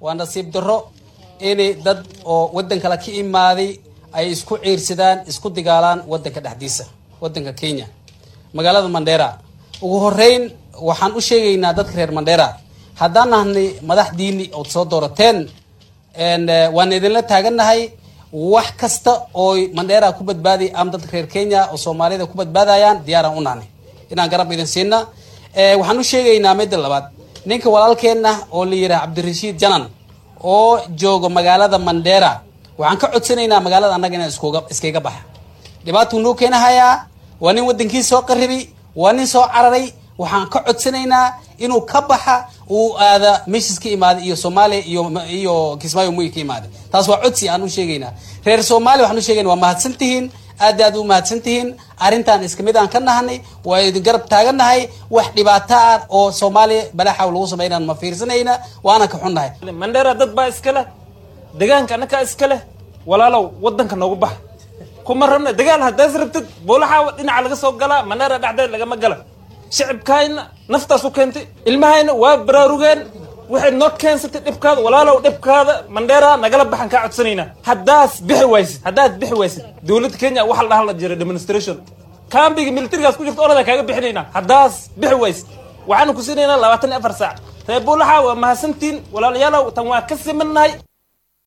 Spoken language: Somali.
waa nasiib darro inay dad oo waddan kale ka imaaday ay isku ciirsadaan isku digaalaan waddanka dhexdiisa waddanka kenya magaalada mandera ugu horeyn waxaan u sheegaynaa dadka reer mandera haddaan nahnay madaxdiini ood soo doorateen waan idinla taagannahay wax kasta ooy mandera ku badbaaday ama dadka reer kenya oo soomaalida ku badbaadayaan diyaaraan u nahnay inaan garab idin siina waxaan u sheegaynaa midda labaad ninka walaalkeenna oo la yidhaha cabdirashiid janan oo jooga magaalada mandera waxaan ka codsanaynaa magaalada annaga inaan iskuga iskaga baxa dhibaatuu noo keenahayaa waa nin waddankii soo qaribi waa nin soo cararay waxaan ka codsanaynaa inuu ka baxa uu aada meeshis ka imaaday iyo soomaaliya iyo iyo kismaayo muy ka imaaday taas waa codsi aan u sheegaynaa reer soomaaliya waxaan u sheegayna waa mahadsan tihiin aad aad u mahadsan tihiin arrintan iska mid aan ka nahanay waa idin garab taagannahay wax dhibaato ah oo soomaaliya balaaxaw lagu sameynaan ma fiirsanayna waana ka xunnahay mandera dad baa iska leh degaanka annakaa iska leh walaalow waddanka noogu bax kuma rabna dagaal haddaas rabtid boolaxaa dhinaca laga soo galaa mandera dhexdeed lagama gala shicibkaayna naftaas u keentay ilmahayna waa baraarugeen waxayd noo keensatay dhibkaada walaalow dhibkaada mandheera nagala baxan kaa codsanaynaa haddaas bixi waysid haddaad bixi waysid dowladda kenya waxa la dhahan la jiray demonstration kambiga militarigaas ku jirta orada kaaga bixinaynaa haddaas bixi waysid waxaanu ku siinaynaa labaatan iyo afar saac reer buulaxa waa mahadsantiin walaalayaalow tan waa ka simannahay